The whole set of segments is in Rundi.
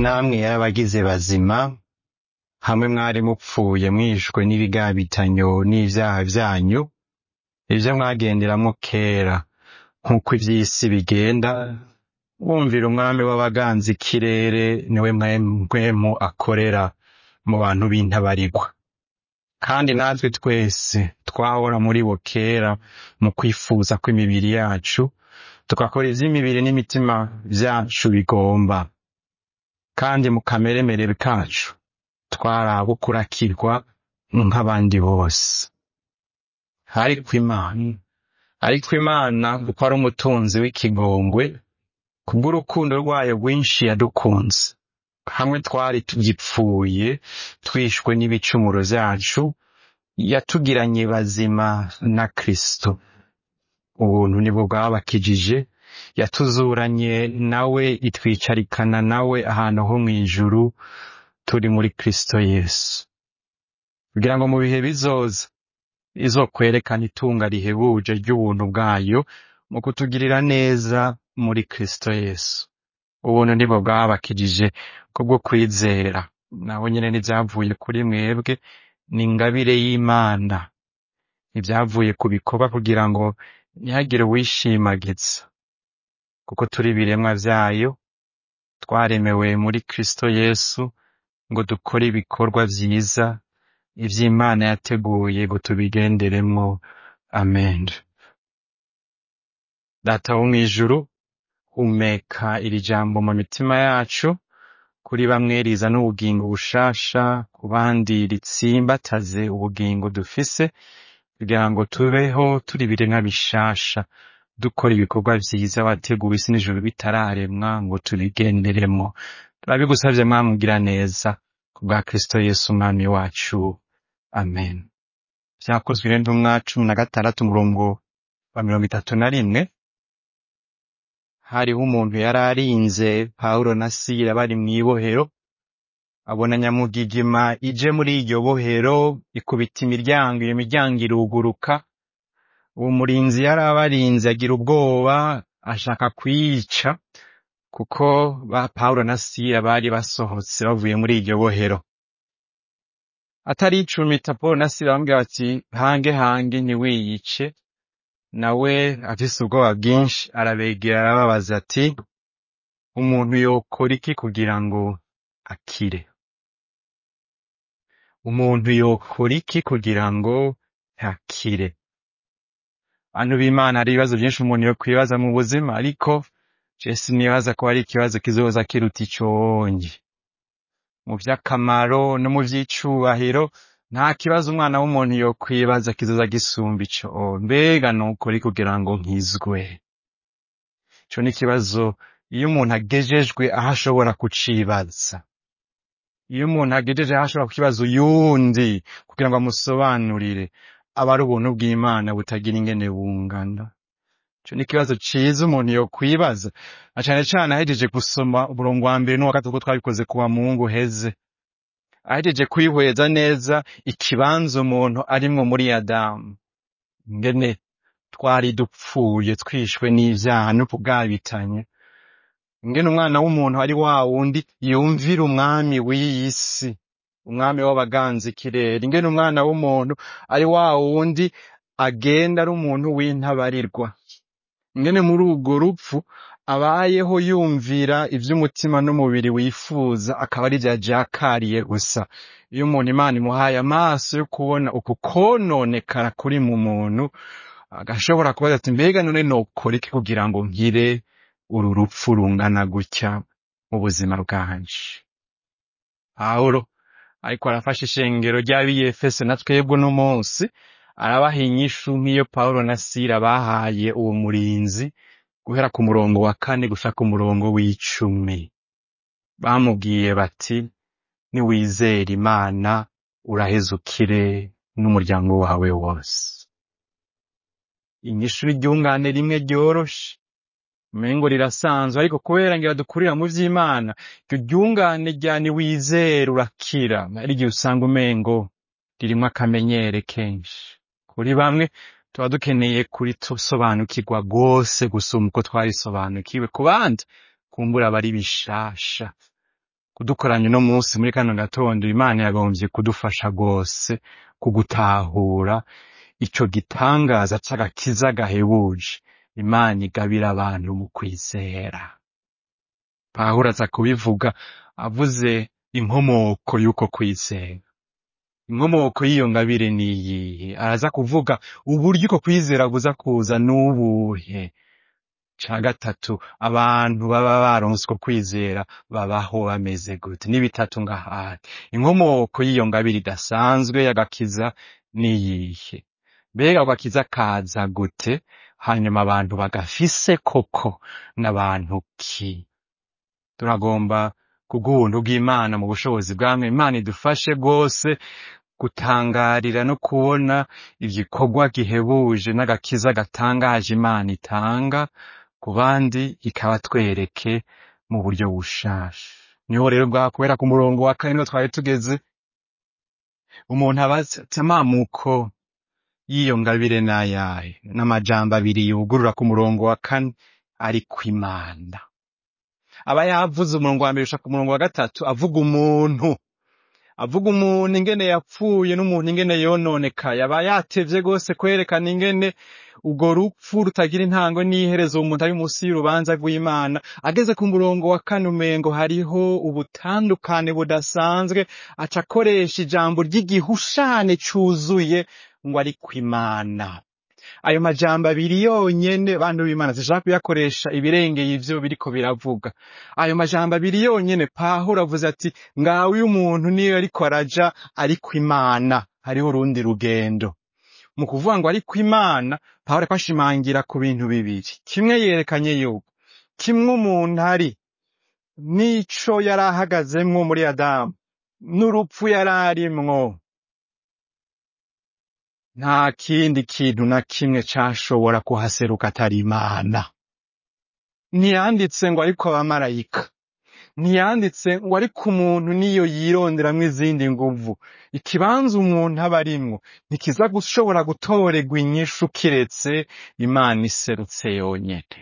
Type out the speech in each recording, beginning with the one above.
namwe yarabagize bazima hamwe mwari mupfuye mwishwe n'ibigabitanyo n'ivyaha vyanyu ivyo mwagenderamwo kera nk'uko ivy'isi bigenda wumvira umwami w'abaganza ikirere niwe mpwemu akorera mu bantu b'intabarigwa kandi natwe twese twahora muri bo kera mu kwifuza kw'imibiri yacu tugakora ivy'imibiri n'imitima vyacu bigomba kandi mu kameremere kacu twari abo kurakirwa nk'abandi bose ariko imana ariko imana kuko ari umutunzi w'ikigongwe kubw'urukundo rwayo rwinshi yadukunze hamwe twari tugipfuye twishwe n'ibicumuro vyacu yatugiranye bazima na kristo ubuntu nibwo bwabakijije yatuzuranye nawe itwicarikana nawe ahantu ho mw'ijuru turi muri kristo yesu kugira ngo mu bihe bizoza izokwerekana itunga rihebuje ry'ubuntu bwayo mu kutugirira neza muri kristo yesu ubuntu nibwo bwabakijije kubwo kwizera naho nyene n'ivyavuye kuri mwebwe ni ingabire y'imana ivyavuye ku bikorwa kugira ngo ntihagire uwishimagiza kuko turi ibiremwa vyayo twaremewe muri kristo yesu ngo dukore ibikorwa vyiza ivy'imana yateguye ngo tubigenderemwo amen data wo mw'ijuru humeka iri jambo mu mitima yacu kuri bamwe rizana ubugingo bushasha ku bandi ritsimbataze ubugingo dufise kugira ngo tubeho turi ibiremwa bishasha dukora ibikorwa vyiza wateguwe isi n'ijuru bitararemwa ngo tubigenderemo turabigusavye mwamugira neza kubwa kristo yesu umwami wacu amen vyakozwe n'intumwa cumi na gatandatu umurongo wa mirongo itatu na rimwe hariho umuntu yari arinze pawulo na sila bari mw'ibohero abona nyamugigima ije muri iryo bohero ikubita imiryango iyo miryango iruguruka uwo murinzi yari abarinze agira ubwoba ashaka kwiyica kuko ba pawulo na sila bari basohotse bavuye muri iryo bohero ataricumita pawulo na sila bamubwira bati hange hange ntiwiyice nawe afise ubwoba bwinshi arabegera arababaza ati umuntu yokora iki kugira ngo akire umuntu yokora iki kugira ngo akire bantu b'imana hari ibibazo byinshi umuntu yokwibaza mu buzima ariko je sinibaza ko hari ikibazo kizoza kiruta iconye mu vy'akamaro no mu vy'icubahiro nta kibazo umwana w'umuntu yokwibaza kizoza gisumba ico mbega nukuri kugira ngo nkizwe ico ni ikibazo iyo umuntu agejejwe aho ashobora kucibaza iyo umuntu agejeje aho ashobora kukibaza uyundi kugira ngo amusobanurire aba ari ubuntu bw'imana butagira ingene bungana ico ni ikibazo ciza umuntu yokwibaza na cane cane ahejeje gusoma umurongo wa mbere n'uwa gatatu ko twabikoze kuwa mungu heze ahejeje kwihweza neza ikibanza umuntu arimwo muri adamu ngene twari dupfuye twishwe n'ivyaha no kubwabitanye ngene umwana w'umuntu ari wa wundi yumvira umwami w'iyi si umwami w'abaganza ikirere ingene umwana w'umuntu ari wa wundi agenda ari umuntu w'intabarirwa ingene muri urwo rupfu abayeho yumvira ivy'umutima n'umubiri wifuza akaba ari vya jakariye gusa iyo umuntu imana imuhaye amaso yo kubona uku kononekara kuri mu muntu agashobora kubaza ati mbega none nokora iki kugira ngo nkire uru rupfu rungana gutya mu buzima bwanje pawulo ariko arafasha ishengero ry'abiyefese na twebwe uno munsi arabaha inyishu nk'iyo pawulo na sila bahaye uwo murinzi guhera ku murongo wa kane gushika ku murongo w'icumi bamubwiye bati niwizera imana uraheza ukire n'umuryango wawe wose inyishu ryungane rimwe ryoroshe umengo rirasanzwe ariko kubera ngira dukurira mu vy'imana iryo ryungane rya niwizera urakira ari igihe usanga umengo ririmwo akamenyere kenshi kuri bamwe tuba dukeneye kurisobanukirwa rwose gusumba uko twarisobanukiwe ku bandi kumbura aba ari bishasha kudukoranya uno munsi muri kano gatondo imana yagombye kudufasha rwose kugutahura ico gitangaza c'agakiza gahebuje imana igabira abantu mu kwizera pawulo aza kubivuga avuze inkomoko y'uko kwizera inkomoko y'iyo ngabire ni iyihe araza kuvuga uburyo uko kwizera buza kuza n'ubuhe ca gatatu abantu baba baronse uko kwizera babaho bameze gute ni bitatu ngahari inkomoko y'iyo ngabire idasanzwe y'agakiza ni iyihe mbega ako gakiza kaza gute hanyuma abantu bagafise koko n'abantu ki turagomba kubw'ubuntu bw'imana mu bushobozi bwamwe imana idufashe rwose gutangarira no kubona igikorwa gihebuje n'agakiza gatangaje imana itanga ku bandi ikabatwereke mu buryo bushasha niho rero bwa kubera ku murongo wa kane niho twari tugeze umuntu aba azi ati amamuko y'iyo ngabire n'ayahe n'amajambo abiri yugurura ku murongo wa kane ari kw'imana aba yavuze umurongo wa mbere gushika ku murongo wa gatatu avuga umuntu avuga umuntu ingene yapfuye n'umuntu ingene yononekaye aba yatevye rwose kwerekana ingene urwo rupfu rutagira intango n'iherezo umuntu ari munsi y'urubanza rw'imana ageze ku murongo wa kane umengo hariho ubutandukane budasanzwe aca akoresha ijambo ry'igihushane cuzuye ngo ari kw'imana ayo majambo abiri yonyene bantu b'imana zishaka kuyakoresha ibirengeye ivyo biriko biravuga ayo majambo abiri yonyene pawulo avuze ati ngawe uyu muntu niyo ariko araja ariko imana hariho urundi rugendo mu kuvuga ngo ariko imana pawulo ariko ashimangira ku bintu bibiri kimwe yerekanye yuko kimwe umuntu ari n'ico yari ahagazemwo muri adamu n'urupfu yari arimwo nta kindi kintu na kimwe cashobora kuhaseruka atari imana ntiyanditse ngo ariko abamarayika ntiyanditse ngo ariko umuntu niyo yironderamwo izindi nguvu ikibanza umuntu aba arimwo ntikiza gushobora gutorerwa inyishu kiretse imana iserutse yonyene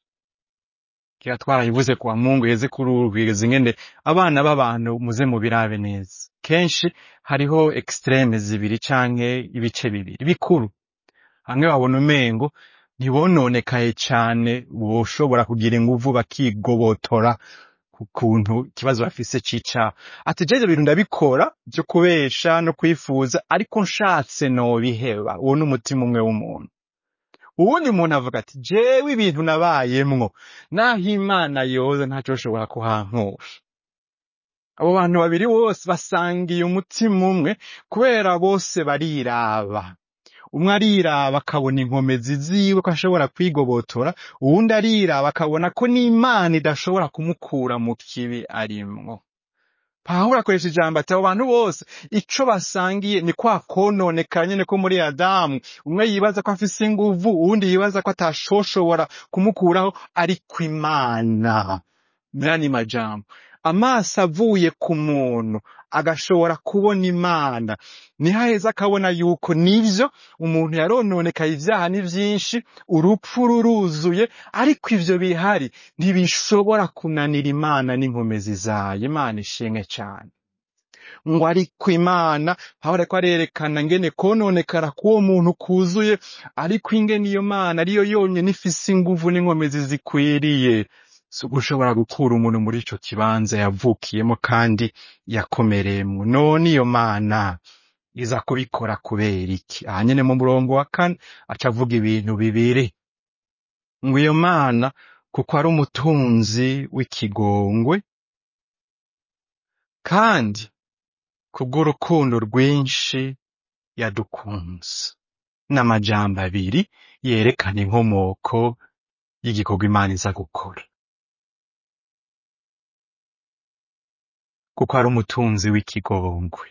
kira twarayivuze kwa mungu yeze kuri urwigeze ingene abana b'abantu muze mubirabe neza kenshi hariho extreme zibiri canke ibice bibiri bikuru hamwe babona umengo ntibononekaye cane boshobora kugira inguvu bakigobotora ku kuntu ikibazo bafise c'icaha ati je ivyo bintu ndabikora vyo kubesha no kwifuza ariko nshatse nobiheba uwo ni umutima umwe w'umuntu uwundi muntu avuga ati jewe ibintu nabayemwo naho imana yoza ntacoshobora kuhankusha abo bantu babiri bose basangiye umutima umwe kubera bose bariraba umwe ariraba akabona inkomezi ziwe ko ashobora kwigobotora uwundi ariraba akabona ko n'imana idashobora kumukura mu kibi arimwo pawulo akoresha ijambo ati abo bantu bose ico basangiye ni kwa kononekara nyene ko muri adamu umwe yibaza ko afise inguvu uwundi yibaza ko atashoshobora kumukuraho ariko imana murani majambo amaso avuye ku muntu agashobora kubona imana niho aheza akabona yuko nivyo umuntu yarononekaye ivyaha ni vyinshi urupfu ruruzuye ariko ivyo bihari ntibishobora kunanira imana n'inkomezi zayo imana ishimwe cane ngo ariko imana pawulo ariko arerekana ngene kononekara k'uwo muntu kuzuye ariko ingene iyo mana ariyo yonyene ifise inguvu n'inkomezi zikwiriye si ugushobora gukura umuntu muri ico kibanza yavukiyemo kandi yakomereyemwo none iyo mana iza kubikora kubera iki aha nyene mu murongo wa kane aca avuga ibintu bibiri ngo iyo mana kuko ari umutunzi w'ikigongwe kandi kubw'urukundo rwinshi yadukunze n'amajambo abiri yerekana inkomoko y'igikorwa imana iza gukora kuko ari umutunzi w'ikigongwe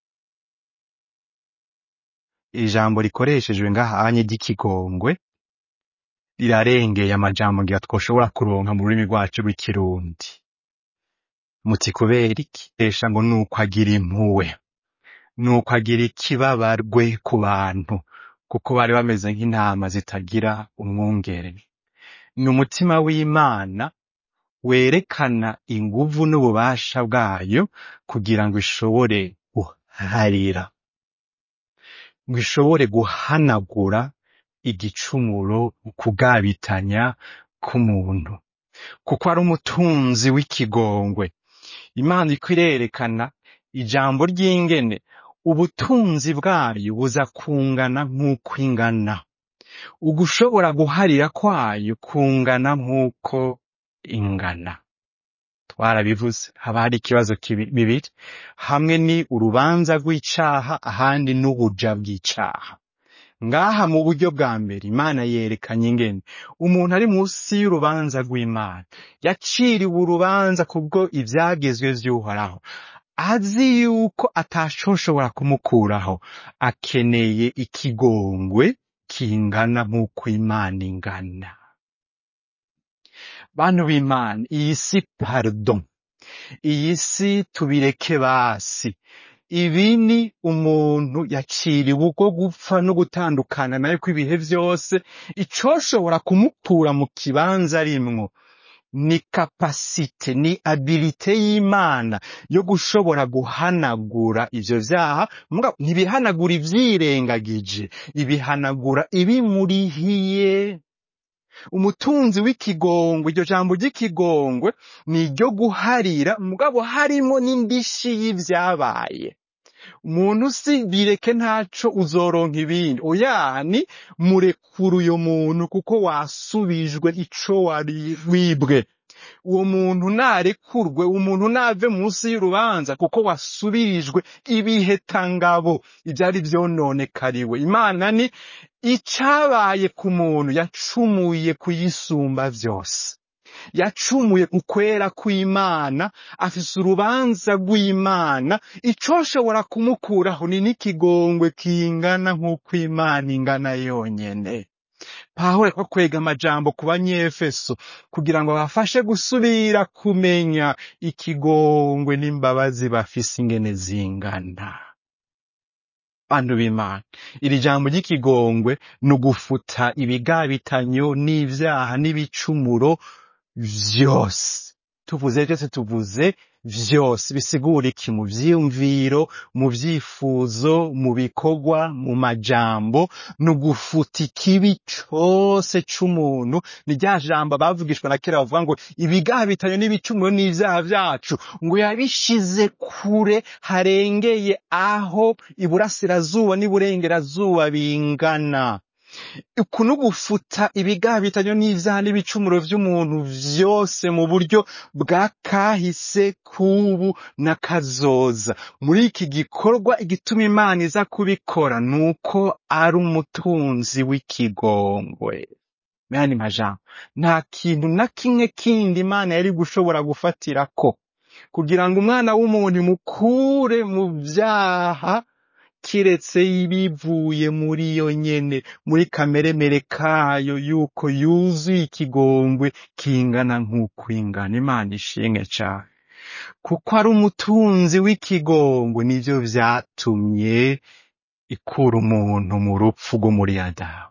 ijambo rikoreshejwe ngahanye ry'ikigongwe rirarengeye amajambo ngira twoshobora kuronka mu rurimi rwacu rw'ikirundi muti kubera iki esha ngo nuko agira impuwe nuko agira ikibabarwe ku bantu kuko bari bameze nk'intama zitagira umwungere ni umutima w'imana werekana inguvu n'ububasha bwayo kugira ngo ishobore guharira ngo ishobore guhanagura igicumuro kugabitanya k'umuntu kuko ari umutunzi w'ikigongwe imana iko irerekana ijambo ry'ingene ubutunzi bwayo buza kungana nk'uko ingana ugushobora guharira kwayo kungana nk'uko ingana twarabivuze haba hari ikibazo kibi- bibiri hamwe ni urubanza rw'icaha ahandi n'ubuja bw'icaha ngaha mu buryo bwa mbere imana yerekanye ingene umuntu ari munsi y'urubanza rw'imana yaciriwe urubanza kubwo ivyagezwe vy'uhoraho azi yuko atacoshobora kumukuraho akeneye ikigongwe kingana nk'uko imana ingana bantu b'imana iyi si pardon iyi si tubireke basi ibi ni umuntu yaciriwe ubwo gupfa no gutandukana nayo kw'ibihe vyose icoshobora kumukura mu kibanza arimwo ni kapasite ni abilite y'imana yo gushobora guhanagura ivyo vyaha mugabo ntibihanagura ivyirengagije ibihanagura ibimurihiye umutunzi w'ikigongwe iryo jambo ry'ikigongwe ni iryo guharira mugabo harimo n'indishi y'ivyabaye umuntu si bireke ntaco uzoronka ibindi oya ni murekura uyo muntu kuko wasubijwe ico wari wibwe uwo muntu narekurwe umuntu nave munsi y'urubanza kuko wasubirijwe ibihetangabo ivyari vyononekariwe imana ni icabaye ku muntu yacumuye kuyisumba vyose yacumuye ku kwera kw'imana afise urubanza rw'imana icoshobora kumukuraho ni n'ikigongwe kingana nk'uko imana ingana yonyene pawulo ko kwega amajambo ku banyefeso kugira ngo bafashe gusubira kumenya ikigongwe n'imbabazi bafise ingene zingana bantu b'imana iri jambo ry'ikigongwe ni ugufuta ibigabitanyo n'ivyaha n'ibicumuro vyose tuvuze vyose tuvuze vyose bisigura iki mu vyiyumviro mu vyifuzo mu bikorwa mu majambo ni ugufuta ikibi cose c'umuntu ni rya jambo bavugishwa na kera bavuga ngo ibigabitanyo n'ibicumuro n'ivyaha vyacu ngo yabishize kure harengeye aho iburasirazuba n'iburengerazuba bingana uku ni ugufuta ibigabitanyo n'ivyaha n'ibicumuro vy'umuntu vyose mu buryo bwa kahise k'ubu n'akazoza muri iki gikorwa igituma imana iza kubikora ni uko ari umutunzi w'ikigongwe meyani majambo nta kintu na kimwe kindi imana yari gushobora gufatirako kugira ngo umwana w'umuntu imukure mu vyaha kiretse bivuye muri yo nyene muri kameremere kayo yuko yuzuye ikigongwe kingana nk'uko ingana imana ishimwe cane kuko ari umutunzi w'ikigongwe nivyo vyatumye ikura umuntu mu rupfu rwo muri adamu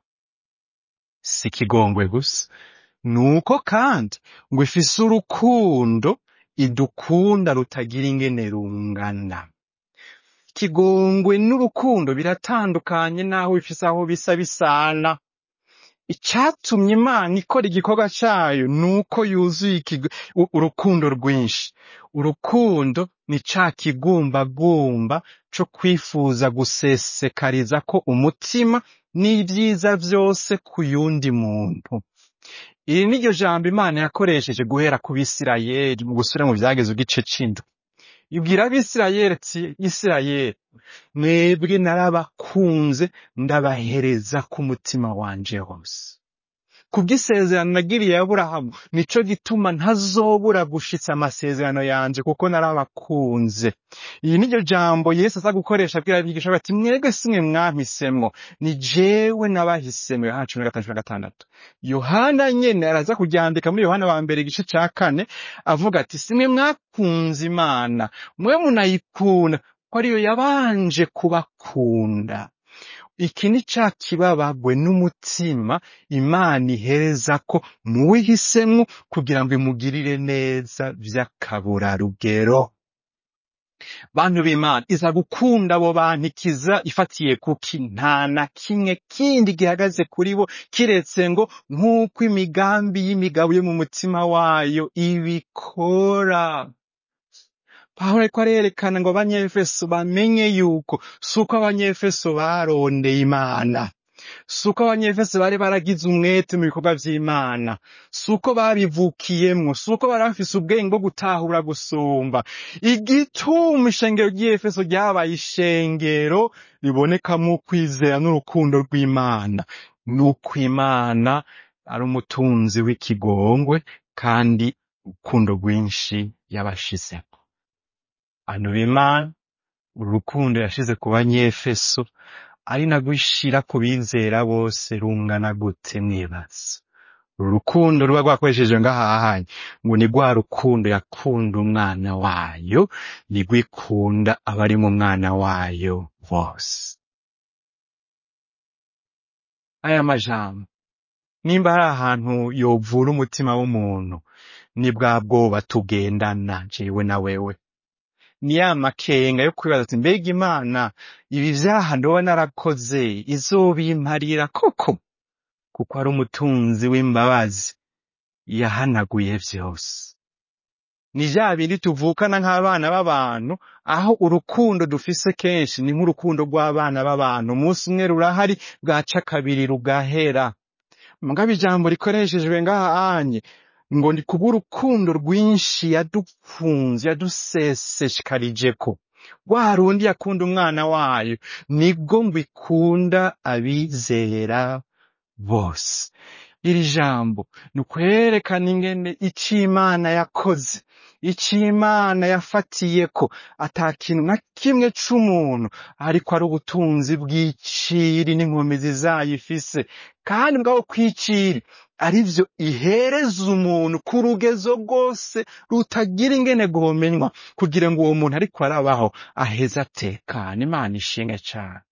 si ikigongwe gusa nuko kandi ngo ifise urukundo idukunda rutagira ingene rungana ikigongwe n'urukundo biratandukanye naho bifise aho bisa bisana icatumye imana ikora igikorwa cayo nuko yuzuye ikigo- u- urukundo rwinshi urukundo ni ca kigumbagumba co kwifuza gusesekariza ko umutima n'ivyiza vyose ku yundi muntu iri ni ryo jambo imana yakoresheje guhera ku bisirayeli mu gusubira mu vyageze igice c'indwi ibwira abisirayeli ati isirayeli mwebwe narabakunze ndabahereza k'umutima wanje wose kubw'isezerano nagiriye aburahamu nico gituma ntazobura gushitsa amasezerano yanje kuko narabakunze iyi ni ryo jambo yesu aza gukoresha abwira abigisha bati mwebwe simwe mwampisemwo ni jewe nabahisemwo yohana cumi na gatanu cumi na gatandatu yohana nyene araza kuryandika muri yohana wa mbere igice ca kane avuga ati simwe mwakunze imana mwe munayikunda ko ariyo yabanje kubakunda iki ni ca kibabagwe n'umutima imana ihereza ko muwihisemwo kugira ngo imugirire neza vy'akaburarugero bantu b'imana iza gukunda abo bantu ikiza ifatiye kuki nta na kimwe kindi gihagaze kuri bo kiretse ngo nk'uko imigambi y'imigabo yo mu mutima wayo ibikora pawulo ariko arerekana ngo abanyefeso bamenye yuko si uko abanyefeso barondeye imana si uko abanyefeso bari baragize umwete mu bikorwa vy'imana si uko babivukiyemwo si uko bari bafise ubwenge bwo gutahura gusumba igituma ishengero ry'efeso ryabaye ishengero ribonekamwo ukwizera n'urukundo rw'imana ni uko imana ari umutunzi w'ikigongwe kandi urukundo rwinshi yabashizeko bantu b'imana uru rukundo yashize ku banyefeso ari narwo ishira ku bizera bose rungana gute mwibaza uru rukundo ruba rwakoresheje ngahahanye ngo ni rwa rukundo yakunda umwana wayo nirwo ikunda abari mu mwana wayo bose aya majambo nimba hari ahantu yovura umutima w'umuntu ni bwa bwoba tugendana jewe na wewe ni ya makenga yo kwibaza ati mbega imana ibi vyaha ndoba narakoze izobimparira koko kuko ari umutunzi w'imbabazi yahanaguye vyose ni vya bindi tuvukana nk'abana b'abantu aho urukundo dufise kenshi ni nk'urukundo rw'abana b'abantu umunsi umwe rurahari bwaca kabiri rugahera mugabo ijambo rikoreshejwe ngaha anye ngo ni kubw'urukundo rwinshi yadukunze yadusesekarijeko rwa rundi yakunda umwana wayo nibwo ngo ikunda abizera bose iri jambo ni ukwerekana ingene ico imana yakoze ico imana yafatiyeko ata kintu na kimwe c'umuntu ariko ari ubutunzi bw'iciri n'inkomezi zayo ifise kandi bwabo kw'iciri arivyo ihereza umuntu ku rugezo rwose rutagira ingene rwomenywa kugira ngo uwo muntu ariko arabaho aheze atekane imana ishinge cane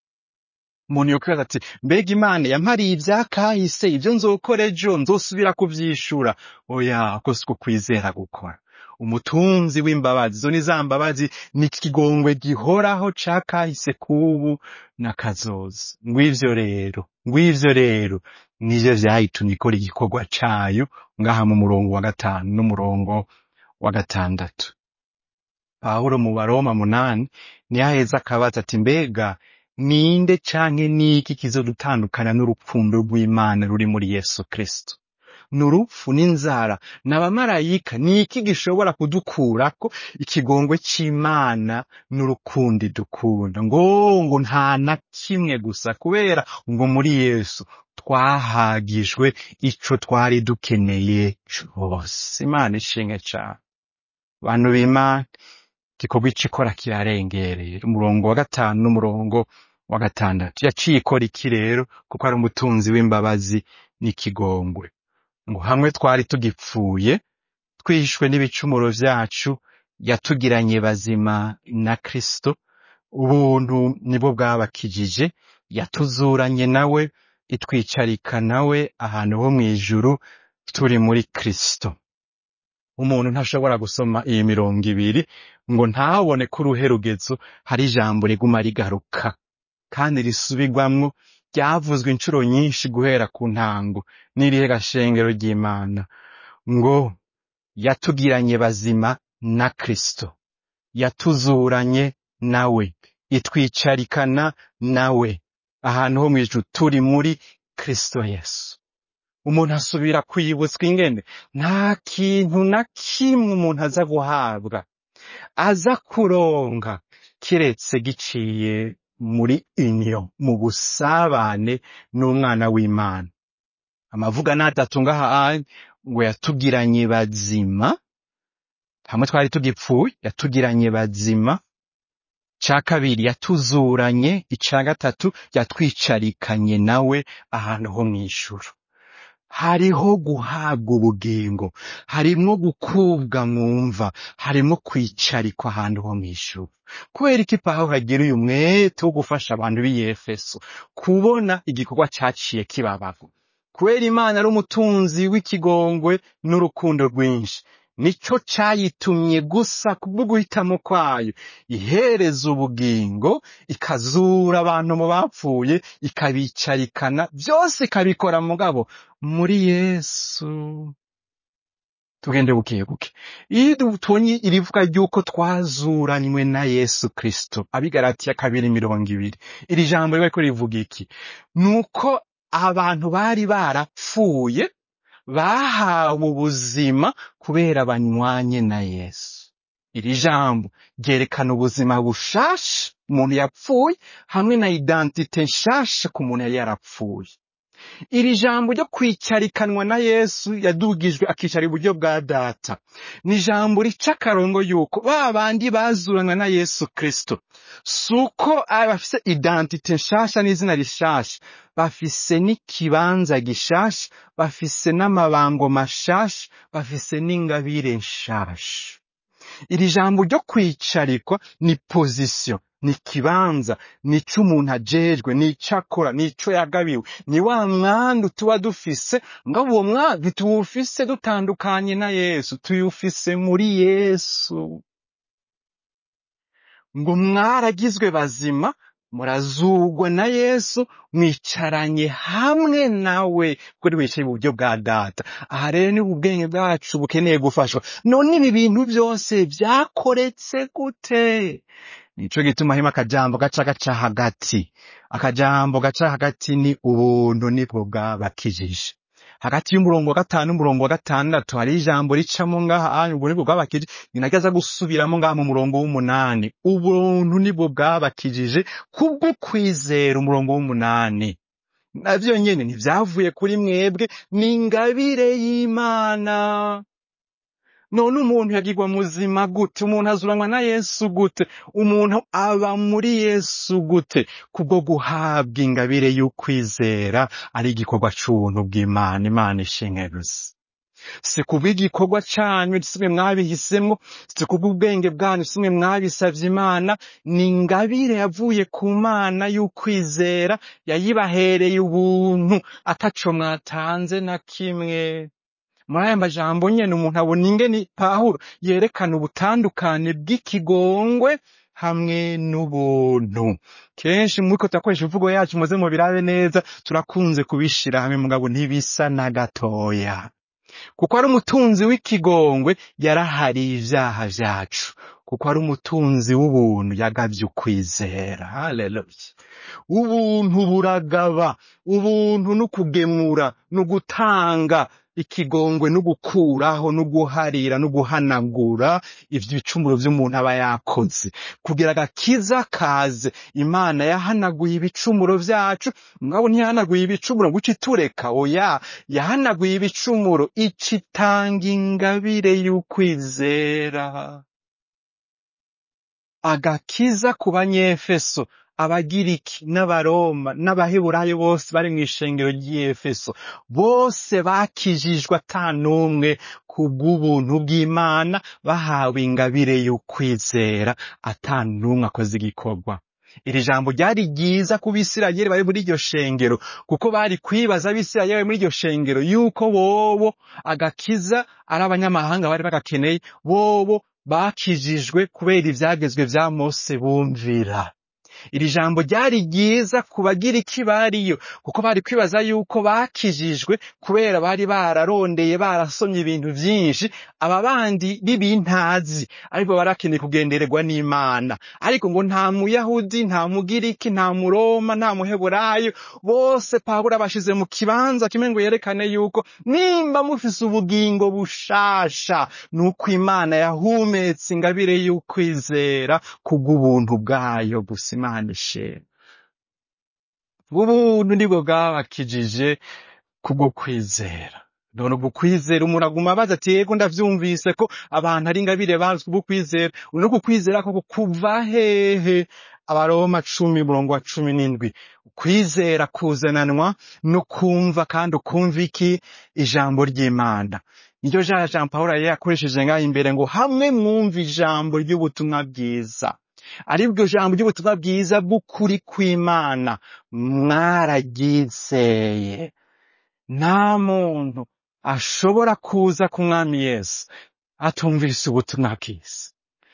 umuntu yokwibaza ati mbega imana yampariye ivyakahise ivyo nzokora ejo nzosubira kuvyishura oya ko siko kwizera gukora umutunzi w'imbabazi zo ni za mbabazi ni ikigongwe gihoraho cakahise kubu n'akazoza ngw'ivyo rero ngw'ivyo rero nivyo vyayitumye ikora igikorwa cayo ngaha mu murongo wa gatanu n'umurongo wa gatandatu pawulo mu baroma munani niho aheza akabaza ati mbega ninde canke niki kizodutandukana n'urukundo rw'imana ruri muri yesu kristo ni urupfu n'inzara n'abamarayika ni iki gishobora kudukurako ikigongwe c'imana n'urukundo idukunda ngo ngo nta na kimwe gusa kubera ngo muri yesu twahagijwe ico twari dukeneye cose imana ishinge cane bantu b'imana igikorwa ico ikora kirarengereye umurongo wa gatanu n'umurongo wa gatandatu yaciye ikora iki rero kuko ari umutunzi w'imbabazi n'ikigongwe ngo hamwe twari tugipfuye twishwe n'ibicumuro vyacu yatugiranye bazima na kristo ubuntu nibwo bwabakijije yatuzuranye nawe itwicarika nawe ahantu ho mw'ijuru turi muri kristo umuntu ntashobora gusoma iyi mirongo ibiri ngo ntabone ko uruhe rugezo hari ijambo riguma rigaruka kandi risubirwamwo ryavuzwe inshuro nyinshi guhera ku ntango n'irihe gashengero ry'imana ngo yatugiranye bazima na kristo yatuzuranye nawe itwicarikana nawe ahantu ho mw'ijuru turi muri kristo yesu umuntu asubira kwibutswa ingene nta kintu na kimwe umuntu aza guhabwa aza kuronka kiretse giciye muri inyo mu busabane n'umwana w'imana amavuga n'atatu ngaha anye ngo yatugiranye bazima hamwe twari tugipfuye yatugiranye bazima ca kabiri yatuzuranye ica gatatu yatwicarikanye nawe ahantu ho mw'ijuru hariho guhabwa ubugingo harimwo gukubwa mwumva harimwo kwicarikwa ahantu ho mw'ijuru kubera iki pawulo agira uyu mwete wo gufasha abantu b'i efeso kubona igikorwa caciye kibabaho kubera imana ari umutunzi w'ikigongwe n'urukundo rwinshi nico cayitumye gusa kubwo guhitamo kwayo ihereza ubugingo ikazura abantu mu bapfuye ikabicarikana byose ikabikora mugabo muri yesu tugende buke buke iyo tubonye irivuga ry'uko twazuranywe na yesu kristo abigaratiya kabiri mirongo ibiri iri jambo riba riko rivuga iki ni uko abantu bari barapfuye bahawe ubuzima kubera banywanye na yesu iri jambo ryerekana ubuzima bushasha umuntu yapfuye hamwe na identite nshasha ku muntu yari yarapfuye iri jambo ryo kwicarikanwa na yesu yadugijwe akicara iburyo bwa data ni ijambo rica akarongo yuko ba bandi bazuranywe na yesu kristo si uko bafise identite nshasha n'izina rishasha bafise n'ikibanza gishasha bafise n'amabango mashasha bafise n'ingabire nshasha iri jambo ryo kwicarikwa ni pozisiyo ni ikibanza ni ico umuntu ajejwe ni ico akora ni ico yagabiwe ni wa mwandu tuba dufise ngabo uwo mwandu tuwufise dutandukanye na yesu tuyufise muri yesu ngo mwaragizwe bazima murazugwa na yesu mwicaranye hamwe nawe kuri wicaye iburyo bwa data aha rero ni ubwenge bwacu bukeneye gufashwa none ibi bintu byose byakoretse gute nico gituma harimo akajambo gaca gaca hagati akajambo gaca hagati ni ubuntu nibwo bwabakijije hagati y'umurongo wa gatanu n'umurongo wa gatandatu hari ijambo ricamo ngaha ubwo nibwo bwabakijije ninagaza gusubiramo ngaha mu murongo w'umunani ubuntu nibwo bwabakijije kubwo kwizera umurongo w'umunani navyo nyene ntivyavuye kuri mwebwe ni ingabire y'imana none umuntu yagirwa muzima gute umuntu azuranwa na yesu gute umuntu aba muri yesu gute kubwo guhabwa ingabire y'ukwizera ari igikorwa c'ubuntu bw'imana imana ishinge gusa si kubw'igikorwa canyu simwe mwabihisemwo si kubw'ubwenge bwanyu simwe mwabisavye imana ni ingabire yavuye ku mana y'ukwizera yayibahereye ubuntu ataco mwatanze na kimwe muri aya majambo nyene umuntu abona ingene pawulo yerekana ubutandukane bw'ikigongwe hamwe n'ubuntu kenshi muriko turakoresha imvugo yacu muze mubirabe neza turakunze kubishira hamwe mugabo ntibisa na gatoya kuko ari umutunzi w'ikigongwe yarahariye ivyaha vyacu kuko ari umutunzi w'ubuntu yagavye ukwizera haleluya ubuntu buragaba ubuntu n'ukugemura n'ugutanga ikigongwe no gukuraho no guharira no guhanagura ivyo ibicumuro vy'umuntu aba yakoze kugira agakiza kaze imana yahanaguye ibicumuro vyacu mwabo ntiyahanaguye ibicumuro ngo ice itureka oya yahanaguye ibicumuro icitanga ingabire y'ukwizera agakiza ku banyefeso abagiriki n'abaroma n'abaheburayo bose bari mu ishengero ry'efeso bose bakijijwe ata n'umwe ku bw'ubuntu bw'imana bahawe ingabire y'ukwizera ata n'umwe akoze igikorwa iri jambo ryari ryiza ku bisirayeli bari muri iryo shengero kuko bari kwibaza abisirayeli bari muri iryo shengero yuko bobo agakiza ari abanyamahanga bari bagakeneye bobo bakijijwe kubera ivyagezwe vya mose bumvira iri jambo ryari ryiza ku bagira iki bariyo kuko bari kwibaza yuko bakijijwe kubera bari bararondeye barasomye ibintu vyinshi aba bandi b'ibintazi ariko barakeneye kugendererwa n'imana ariko ngo nta muyahudi nta mugiriki nta muroma nta muheburayo bose pawulo abashize mu kibanza kimwe ngo yerekane yuko nimba mufise ubugingo bushasha nuko imana yahumetse ingabire y'ukwizera kubw'ubuntu bwayo gusa imana ishimwe ubuntu nibwo bwabakijije kubwo kwizera none ubwo kwizera umuntu aguma abaza ati yego ndavyumvise ko abantu ari ingabire bazwi ubwo kwizera no kukwizera ko kuva hehe abaroma cumi umurongo wa cumi n'indwi kwizera kuzananwa no kumva kandi ukumva iki ijambo ry'imana niryo ja jean paul yari yakoresheje ngaho imbere ngo hamwe mwumva ijambo ry'ubutumwa bwiza aribwo jambo ry'ubutumwa bwiza bw'ukuri kw'imana mwararyizeye nta muntu ashobora kuza ku mwami yesu atumvise ubutumwa bwiza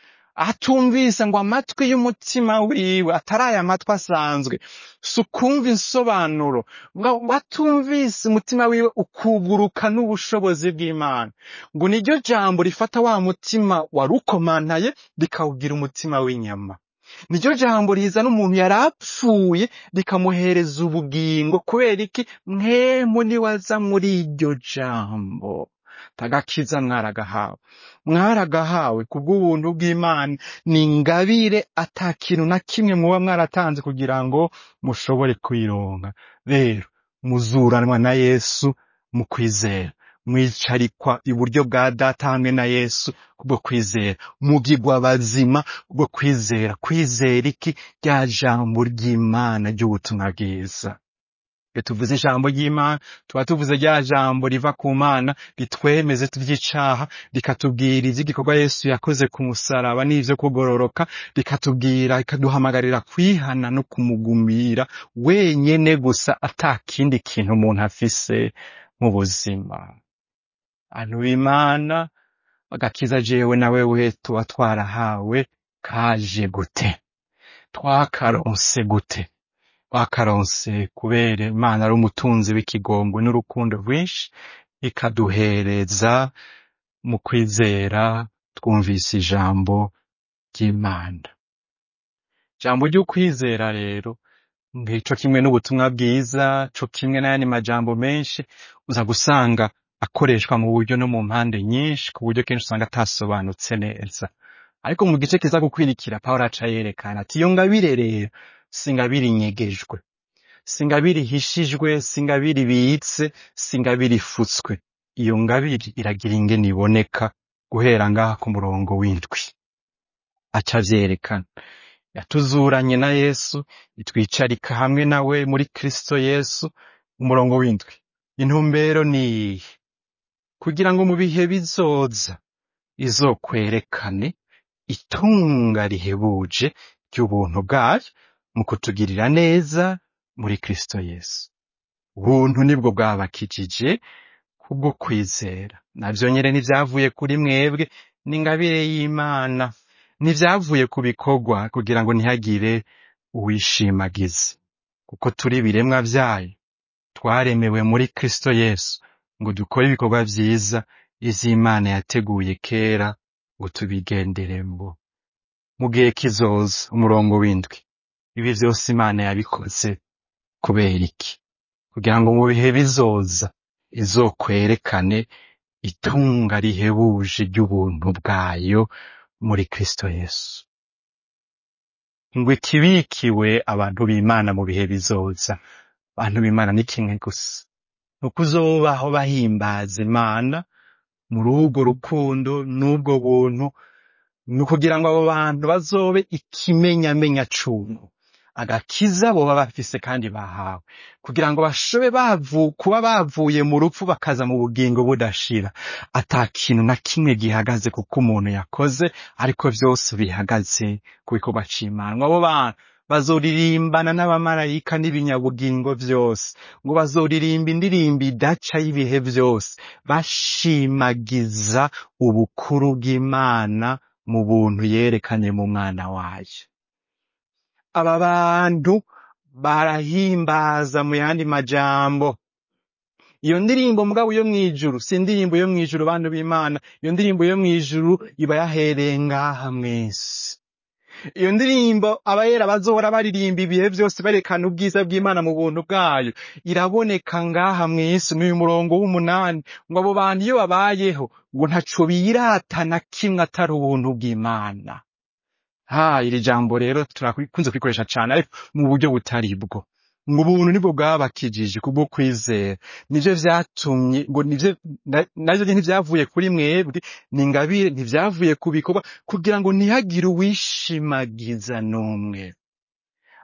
atumvise ngo amatwi y'umutima wiwe atari aya matwi asanzwe si ukumva insobanuro ngo atumvise umutima wiwe ukuguruka n'ubushobozi bw'imana ngo niryo jambo rifata wa mutima warukomantaye rikawugira umutima w'inyama niryo jambo rizana umuntu yari apfuye rikamuhereza ubugingo kubera iki mwemu niwaza muri iryo jambo tagakiza mwaragahawe mwaragahawe kubw'ubuntu bw'imana ni ingabire ata kintu na kimwe muba mwaratanze kugira ngo mushobore kuyironka rero muzuranwa na yesu mu kwizera mwicarikwa iburyo bwa data hamwe na yesu kubwo kwizera mugigwa bazima kubwo kwizera kwizera iki rya jambo ry'imana ry'ubutumwa bwiza iyo tuvuze ijambo ry'imana tuba tuvuze rya jambo riva ku mana ritwemeze tuvy'icaha rikatubwira ivy'igikorwa yesu yakoze ku musaraba n'ivyo kugororoka rikatubwira rikaduhamagarira kwihana no kumugumira wenyene gusa ata kindi kintu umuntu afise mu buzima antu b'imana agakiza jewe na wewe tuba twarahawe kaje gute twakaronse gute twakaronse kubera imana ari umutunzi w'ikigongwe n'urukundo rwinshi ikaduhereza mu kwizera twumvise ijambo ry'imana ijambo ry'ukwizera rero ngico kimwe n'ubutumwa bwiza co kimwe n'ayandi majambo menshi uza gusanga akoreshwa mu buryo no mu mpande nyinshi ku buryo kenshi usanga atasobanutse neza ariko mu gice kiza gukwirikira pawulo aca yerekana ati iyo ngabire rero si ingabire inyegejwe si ingabire ihishijwe si ingabire ibitse si ingabire ifutswe iyo ngabire iragira ingene iboneka guhera ngaha ku murongo w'indwi aca avyerekana yatuzuranye na yesu itwicarika hamwe nawe muri kristo yesu umurongo w'indwi intumbero ni iyihe kugira ngo mu bihe bizoza izokwerekane itunga rihebuje ry'ubuntu bwayo mu kutugirira neza muri kristo yesu ubuntu nibwo bwabakijije kubwo kwizera navyo nyene ntivyavuye kuri mwebwe n'ingabire y'imana ntivyavuye ku bikorwa kugira ngo ntihagire uwishimagiza kuko turi ibiremwa vyayo twaremewe muri kristo yesu ngo dukore ibikorwa vyiza ivy'imana yateguye kera ngo tubigenderemwo mu gihe kizoza umurongo w'indwi ibi vyose imana yabikoze kubera iki kugira ngo mu bihe bizoza izokwerekane itunga rihebuje ry'ubuntu bwayo muri kristo yesu ngo ikibikiwe abantu b'imana mu bihe bizoza abantu b'imana ni kimwe gusa ni ukuzobaho bahimbaza imana muri urwo rukundo n'ubwo buntu ni ukugira ngo abo bantu bazobe ikimenyamenya cuntu agakiza boba bafise kandi bahawe kugira ngo bashobe bavu kuba bavuye mu rupfu bakaza mu bugingo budashira ata kintu na kimwe gihagaze kuko umuntu yakoze ariko vyose bihagaze ku bikorwa c'imana abo bantu bazoririmbana n'abamarayika n'ibinyabugingo vyose ngo bazoririmba indirimbo idaca y'ibihe vyose bashimagiza ubukuru bw'imana mu buntu yerekanye mu mwana wayo aba bantu barahimbaza mu yandi majambo iyo ndirimbo mugabo yo mwijuru si indirimbo yo mwijuru bantu b'imana iyo ndirimbo yo mwijuru iba yahereye ngaha mwese iyo ndirimbo abayera bazohora baririmba ibihe vyose berekana ubwiza bw'imana mu buntu bwayo iraboneka ngaha mw'isi n'uyu murongo w'umunani ngo abo bantu iyo babayeho ngo ntaco birata na kimwe atari ubuntu bw'imana ha iri jambo rero turakunze kwikoresha cane ariko mu buryo butari bwo ngo ubuntu nibwo bwabakijije kubwo kwizera nivyo vyatumye ngo nivyo na- navyo nyene ntivyavuye kuri mwebwe ni ingabire ntivyavuye ku bikorwa kugira ngo ntihagire uwishimagiza n'umwe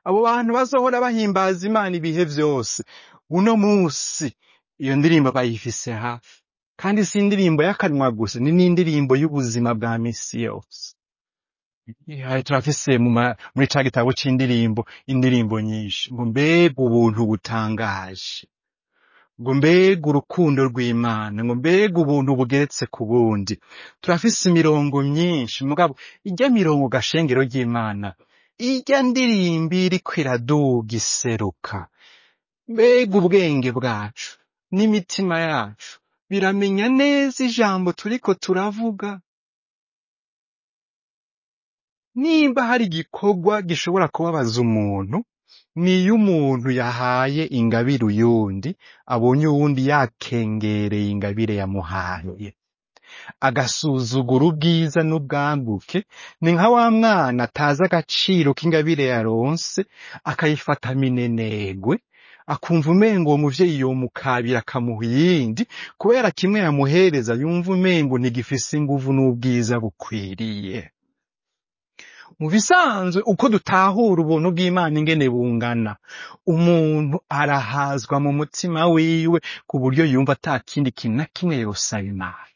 abo bantu bazohora bahimbaza imana ibihe vyose uno musi iyo ndirimbo bayifise hafi kandi si indirimbo y'akanwa gusa ni n'indirimbo y'ubuzima bwa misi yose Iya, turafise mu ma- muri ca gitabo c'indirimbo indirimbo nyinshi ngo mbega ubuntu butangaje ngo mbega urukundo rw'imana ngo mbega ubuntu bugeretse ku bundi turafise imirongo myinshi mugabo ijya mirongo gashengero ry'imana ijya ndirimbo iriko iraduga iseruka mbega ubwenge bwacu n'imitima yacu biramenya neza ijambo turiko turavuga nimba hari igikorwa gishobora kubabaza umuntu niyo umuntu yahaye ingabire uyundi abonye uwundi yakengereye ingabire yamuhaye agasuzugura ubwiza n'ubwambuke ni nka wa mwana atazi agaciro k'ingabire yaronse akayifata minenegwe akumva umengo uwo muvyeyi yomukabira akamuha iyindi kubera kimwe yamuhereza yumva umengo ntigifise inguvu n'ubwiza bukwiriye mu bisanzwe uko dutahura ubuntu bw'imana ingene bungana umuntu arahazwa mu mutima wiwe ku buryo yumva ata kindi kintu na kimwe yosaba imana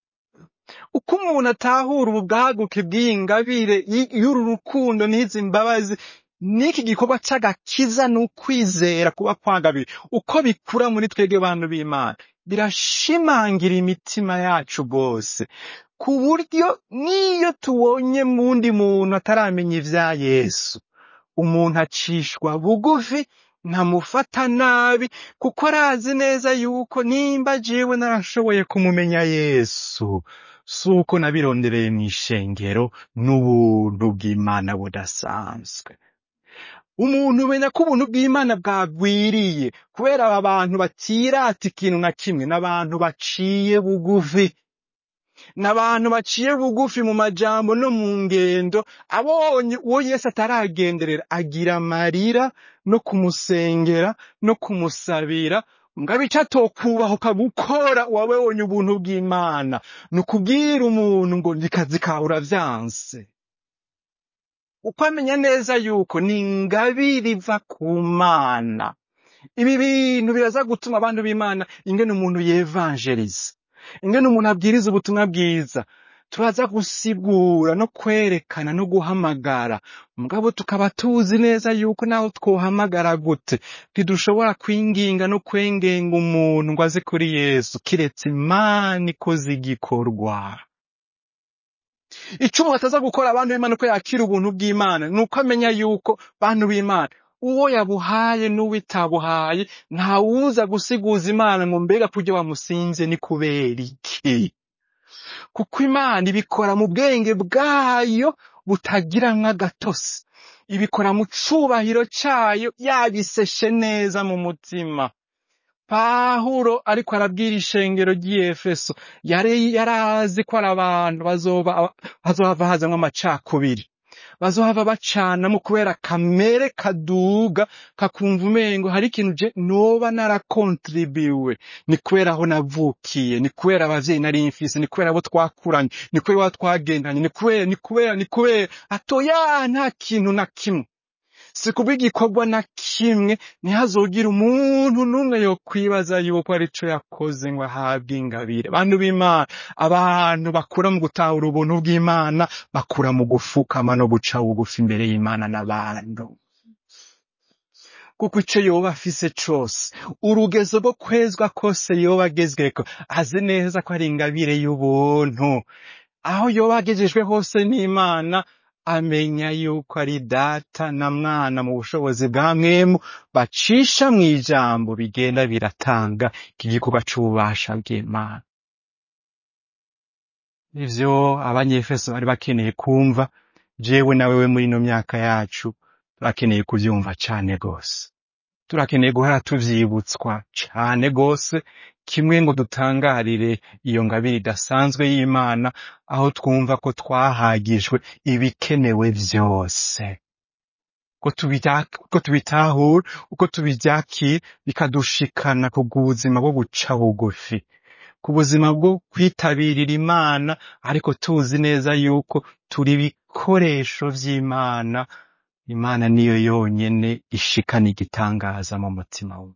uko umuntu atahura ubu bwaguke bw'iyi ngabire y- y'uru rukundo n'izi mbabazi n'iki gikorwa c'agakiza n'ukwizera kuba kwagabiwe uko bikura muri twebwe bantu b'imana birashimangira imitima yacu rwose ku buryo n'iyo tubonye mundi muntu ataramenya ivya yesu umuntu acishwa bugufi ntamufata nabi kuko arazi neza yuko nimba jewe narashoboye kumumenya yesu si uko nabirondereye mw'ishengero n'ubuntu bw'imana budasanzwe umuntu umenya ko ubuntu bw'imana bwagwiriye kubera aba bantu batirata ikintu na kimwe n'abantu baciye bugufi n'abantu baciye bugufi mu majambo no mu ngendo abonye uwo yesu ataragenderera agira amarira no kumusengera no kumusabira mugabo ico atokubahuka gukora wabonye ubuntu bw'imana ni ukubwira umuntu ngo ndikazi kawe uravyanse uko amenya neza yuko ni ingabire iva ku mana ibi bintu biraza gutuma abantu b'imana ingene umuntu yevanjeriza ingene umuntu abwiriza ubutumwa bwiza turaza gusigura no kwerekana no guhamagara mugabo tukaba tuzi neza yuko naho twohamagara gute ntidushobora kwinginga no kwengenga umuntu ngo aze kuri yesu kiretse imana ikoze igikorwa ico umuntu ataza gukora abantu b'imana uko yakira ubuntu bw'imana ni uko amenya yuko bantu b'imana uwo yabuhaye n'uwo itabuhaye ntawuza gusiguza imana ngo mbega kurya wamusinze ni kubera iki kuko imana ibikora mu bwenge bwayo butagira nk'agatosi ibikora mu cubahiro cayo yabiseshe neza mu mutima pahuro ariko arabwira ishengero ry'iyefeso yari yarazi ko ari abantu bazoba bazohava hazamwo amacakubiri bazohava bacanamo kubera kamere kaduga kakumva umengo hari ikintu je noba narakontribiwe ni kubera aho navukiye ni kubera abavyeyi nari mfise ni kubera abo twakuranye ni kubera abo twagendanye ni kubera ni kubera ni kubera atoya nta kintu na kimwe si kubw'igikorwa na kimwe ntihazogire umuntu n'umwe yokwibaza yuko arico yakoze ngo ahabwe ingabire bantu b'imana abantu bakura mu gutahura ubuntu bw'imana bakura mu gufukama no guca bugufi imbere y'imana n'abantu kuko ico yoba afise cose urugezo rwo kwezwa kose yoba agezweko azi neza ko ari ingabire y'ubuntu aho yoba agejejwe hose n'imana amenya yuko ari data na mwana mu bushobozi bwa mwemu bacisha mu ijambo bigenda biratanga iki gikorwa c'ububasha bw'imana ivyo abanyefeso bari bakeneye kumva jewe na wewe muri ino myaka yacu turakeneye kuvyumva cane gose turakeneye guhora tuvyibutswa cane gose kimwe ngo dutangarire iyo ngabire idasanzwe y'imana aho twumva ko twahagijwe ibikenewe vyose ko tubita- ko tubitahura uko tubivyakira bikadushikana ku buzima bwo guca bugufi ku buzima bwo kwitabirira imana ariko tuzi neza yuko turi ibikoresho vy'imana imana niyo yonyene ishikana igitangaza mu mutima we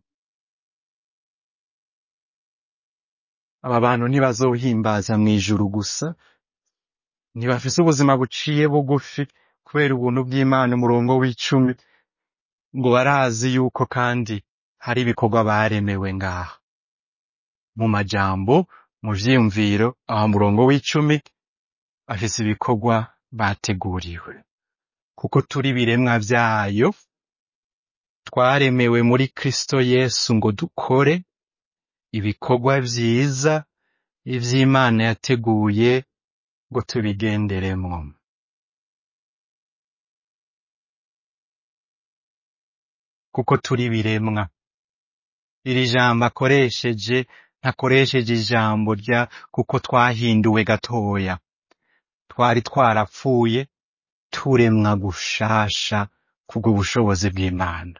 aba bantu ntibazohimbaza mw'ijuru gusa ntibafise ubuzima buciye bugufi kubera ubuntu bw'imana umurongo w'icumi ngo barazi yuko kandi hari ibikorwa baremewe ngaha mu majambo mu vyiyumviro aha murongo w'icumi afise ibikorwa bateguriwe kuko turi biremwa vyayo twaremewe muri kristo yesu ngo dukore ibikorwa vyiza ivy'imana yateguye ngo tubigenderemwo kuko turi biremwa iri jambo akoresheje ntakoresheje ijambo rya kuko twahinduwe gatoya twari twarapfuye turemwa gushasha kubwo bushobozi bw'imana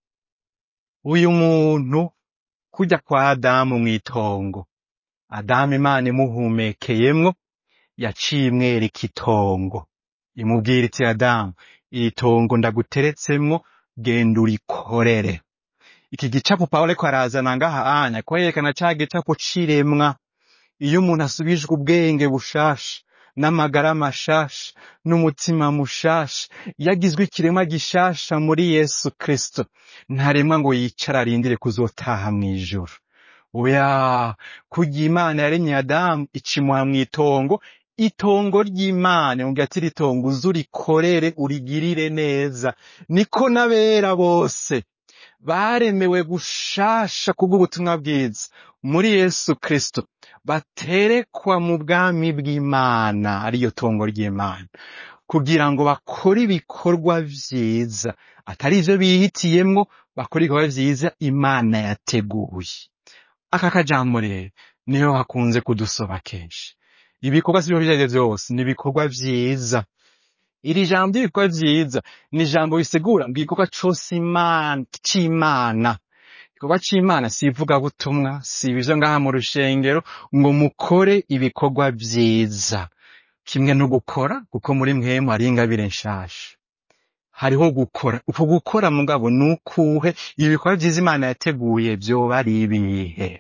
uyu muntu kujya kwa adamu mw'itongo adamu imana imuhumekeyemwo yaciye imwereka itongo imubwira iti adamu iri tongo ndaguteretsemwo genda urikorere iki gicapo pawulo ariko arazana ngaha anya kwerekana ca gicapo c'iremwa iyo umuntu asubijwe ubwenge bushasha n'amagara mashasha n'umutima mushasha yagizwe ikiremwa gishasha muri yesu kristo ntaremwa ngo yicara arindire kuzotaha mw'ijuru oya kurya imana yaremye adamu icimuha mw'itongo itongo ry'imana yongera ati ritongo uze urikorere urigirire neza niko n'abera bose baremewe gushasha kubw'ubutumwa bwiza muri yesu kristo baterekwa mu bwami bw'imana ariyo tongo ry'imana kugira ngo bakore ibikorwa vyiza atari ivyo bihitiyemwo bakore ibikorwa vyiza imana yateguye aka kajambo rero niyo hakunze kudusoba kenshi ibikorwa si ivyo vyose vyose ni ibikorwa vyiza iri jambo ry'ibikorwa vyiza ni ijambo risigura ngo igikorwa cose imana c'imana igikorwa c'imana si ivugabutumwa si ibivyo ngaha mu rushengero ngo mukore ibikorwa vyiza kimwe no gukora kuko muri mwemu hari ingabire nshasha hariho gukora uko gukora mugabo ni ukuhe ibikorwa vyiza imana yateguye vyoba ari ibihe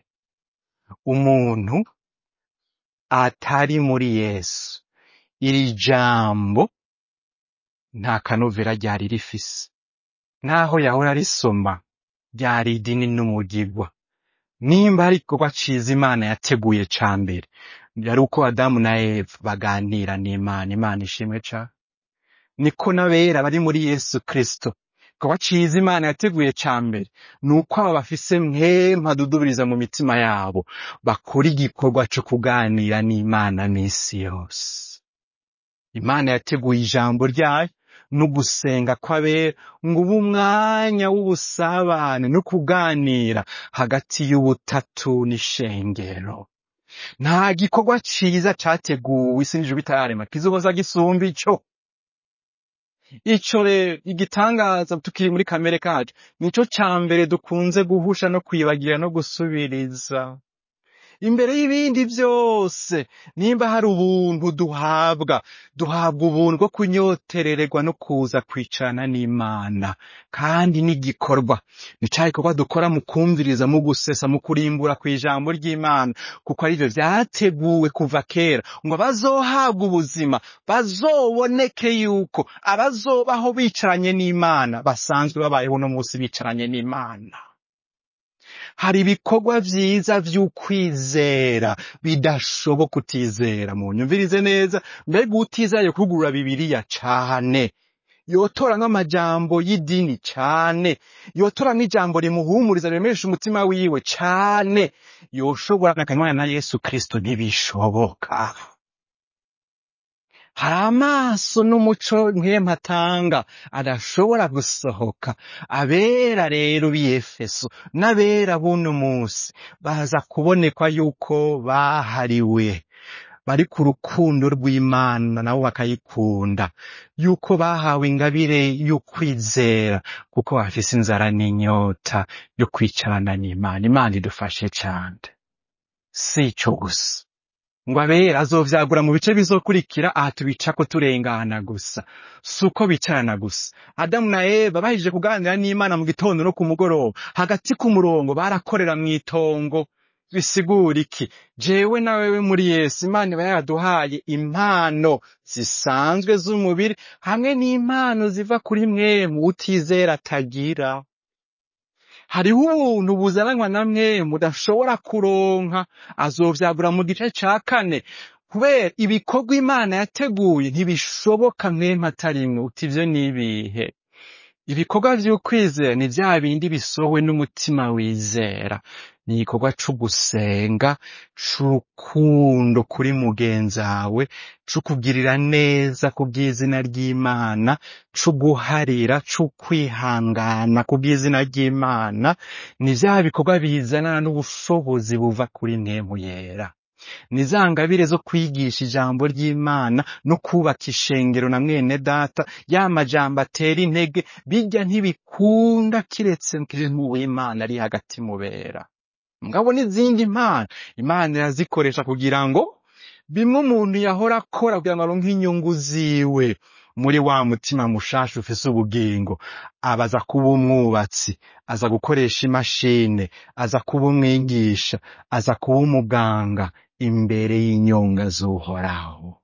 umuntu atari muri yesu iri jambo nta kanovera ryari rifise naho yahora risoma ryari idini n'umugigwa nimba hari igikorwa ciza imana yateguye ca mbere yari uko adamu na eva baganira n'imana imana ishimwe ca niko n'abera bari muri yesu kristo igikorwa ciza imana yateguye ca mbere ni uko aba bafise mpema adudubiriza mu mitima yabo bakora igikorwa co kuganira n'imana misi yose imana yateguye ijambo ryayo no gusenga kw'abera ngo ube umwanya w'ubusabane no kuganira hagati y'ubutatu n'ishengero nta gikorwa ciza categuwe isi n'ijuru bitararema kizoza gisumba ico ico rero igitangaza tukiri muri kamere kacu nico ca mbere dukunze guhusha no kwibagira no gusubiriza imbere y'ibindi vyose nimba hari ubuntu duhabwa duhabwa ubuntu bwo kunyoterererwa no kuza kwicarana n'imana kandi n'igikorwa ni ca gikorwa dukora mu kumviriza mu gusesa mu kurimbura kw'ijambo ry'imana kuko arivyo vyateguwe kuva kera ngo abazohabwa ubuzima bazoboneke yuko abazobaho bicaranye n'imana basanzwe babayeho no munsi bicaranye n'imana hari ibikorwa vyiza vy'ukwizera bidashoboka utizera mu nyumvirize neza mbega utizera kugurura bibiriya cane yotora nk'amajambo y'idini cane yotora n'ijambo rimuhumuriza riremesha umutima wiwe cane yoshobora nakanywana na yesu kristo ntibishoboka hari amaso n'umuco nk'empatanga atanga adashobora gusohoka abera rero b'iyefeso n'abera buno musi baza kubonekwa yuko bahariwe bari ku rukundo rw'imana nabo bakayikunda yuko bahawe ingabire y'ukwizera kuko bafise inzara n'inyota yo kwicarana n'imana imana idufashe cane si ico gusa ngo abera azovyagura mu bice bizokurikira aha tubicako turengana gusa si uko bicarana gusa adamu na eva bahije kuganira n'imana mu gitondo no ku mugoroba hagati ku murongo barakorera mw'itongo bisigura iki jewe na wewe muri yesu imana iba yaraduhaye impano zisanzwe z'umubiri hamwe n'impano ziva kuri mwemu utizera atagira hariho ubuntu buzananwa na mwemu mudashobora kuronka azovyagura mu gice ca kane kubera ibikorwa imana yateguye ntibishoboka mwemu atarimwe uti ivyo nibihe ibikorwa vy'ukwizera ni vya bindi bisohowe n'umutima wizera ni igikorwa co gusenga c'urukundo kuri mugenzawe co kugirira neza ku bw'izina ry'imana co guharira co kwihangana ku bw'izina ry'imana ni vya bikorwa bizanana n'ubushobozi buva kuri mwemu yera ni za ngabire zo kwigisha ijambo ry'imana no kubaka ishengero na mwene data ya majambo atera intege bijya ntibikunda kiretse mu w'imana ari hagati mubera mugabo n'izindi mpano imana irazikoresha kugira ngo bimwe umuntu yahora akora kugira ngo aronke inyungu ziwe muri wa mutima mushasha ufise ubugingo aba aza kuba umwubatsi aza gukoresha imashine aza kuba umwigisha aza kuba umuganga imbere y'inyonga z'uhoraho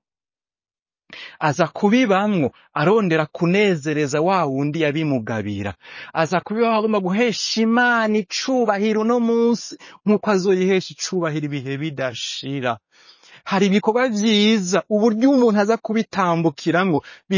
aza kubibamwo arondera kunezereza wa wundi yabimugabira aza kubibaho agomba guhesha imana icubahiro uno munsi nk'uko azoyihesha icubahiro ibihe bidashira hari ibikorwa vyiza uburyo umuntu aza kubitambukiramwo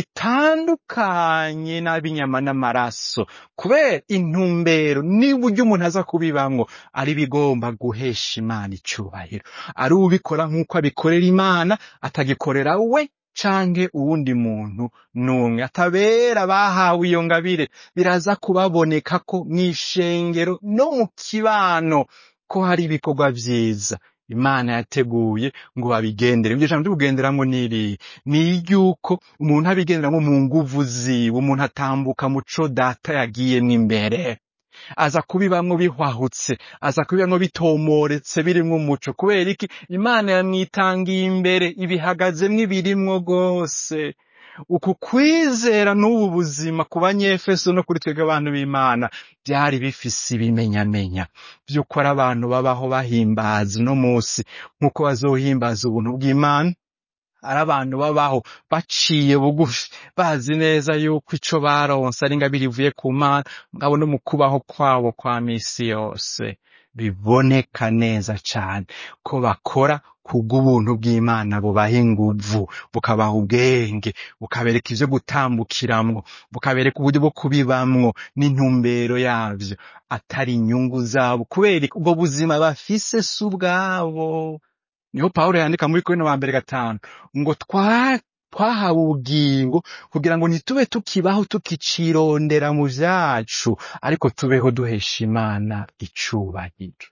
bitandukanye n'ab'inyama n'amaraso kubera intumbero n'uburyo umuntu aza kubibamwo ari bigomba guhesha imana icubahiro ari ubikora nk'uko abikorera imana atagikorera we canke uwundi muntu n'umwe atabera bahawe iyo ngabire biraza kubaboneka ko mw'ishengero no mu kibano ko hari ibikorwa vyiza imana yateguye ngo babigendere iryo jambo ry'ubugenderamwo n'iriya ni iry'uko umuntu abigenderamwo mu nguvu ziwe umuntu atambuka muco data yagiyemwo imbere aza kubibamwo bihwahutse aza kubibamwo bitomoretse birimwo umuco kubera iki imana yamwitangiye imbere ibihagazemwo ibirimwo rwose uku kwizera n'ubu buzima ku banyefeso no kuri twebwe abantu b'imana byari bifise ibimenyamenya vy'uko ari abantu babaho bahimbaza uno munsi nk'uko bazohimbaza ubuntu bw'imana ari abantu babaho baciye bugufi bazi neza yuko ico baronse ari ingabire ivuye ku mana mugabo no mu kubaho kwabo kwa misi yose biboneka neza cane ko bakora kubw'ubuntu bw'imana bubaha inguvu bukabaha ubwenge bukabereka ivyo gutambukiramwo bukabereka uburyo bwo kubibamwo n'intumbero yavyo atari inyungu zabo kubera ubwo buzima bafise si ubwabo niho pawulo yandika muri korino wa mbere gatanu ngo twa twahawe ubugingo kugira ngo ntitube tukibaho tukicirondera mu vyacu ariko tubeho duhesha imana icubahiro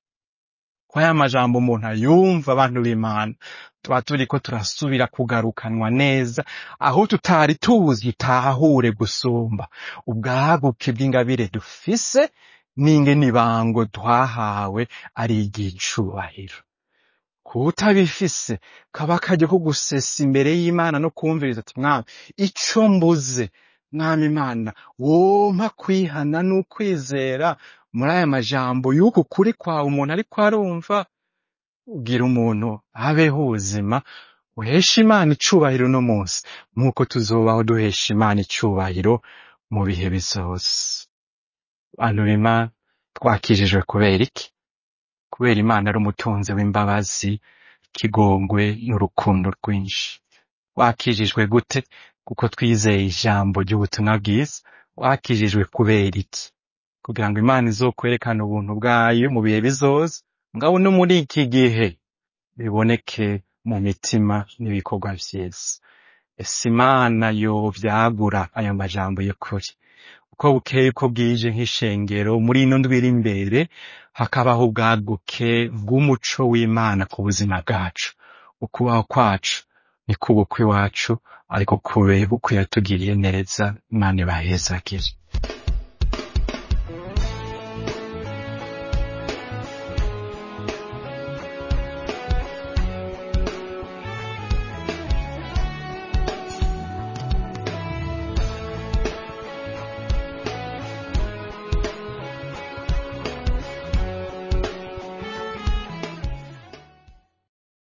kwa ya majambo umuntu ayumva abantu b'imana tuba turiko turasubira kugarukanwa neza aho tutari tuzi tahure gusumba ubwaguke bw'ingabire dufise n'ingene ibango twahawe ari iry'icubahiro kutabifise kaba akaryo ko gusesa imbere y'imana no kumviriza ati mwami ico mbuze mwami imana wompa kwihana n'ukwizera muri aya majambo y'uku kuri kwawe umuntu ariko arumva ugira umuntu abeho ubuzima uhesha imana icubahiro uno munsi nk'uko tuzobaho duhesha imana icubahiro mu bihe bizoza bantu b'imana twakijijwe kubera iki kubera imana ari umutunzi w'imbabazi ikigongwe n'urukundo rwinshi wakijijwe gute kuko twizeye ijambo ry'ubutumwa bwiza wakijijwe kubera iki kugira ngo imana izokwerekane ubuntu bwayo mu bihe bizoza ngabo no muri iki gihe biboneke mu mitima n'ibikorwa vyiza ese imana yovyagura ayo majambo y'ukuri uko bukeye uko bwije nk'ishengero muri ino ndwi iri imbere hakabaho ubwaguke bw'umuco w'imana ku buzima bwacu ukubaho kwacu ni kubukwe iwacu ariko kube bukwe yatugiriye neza imana ibahezagire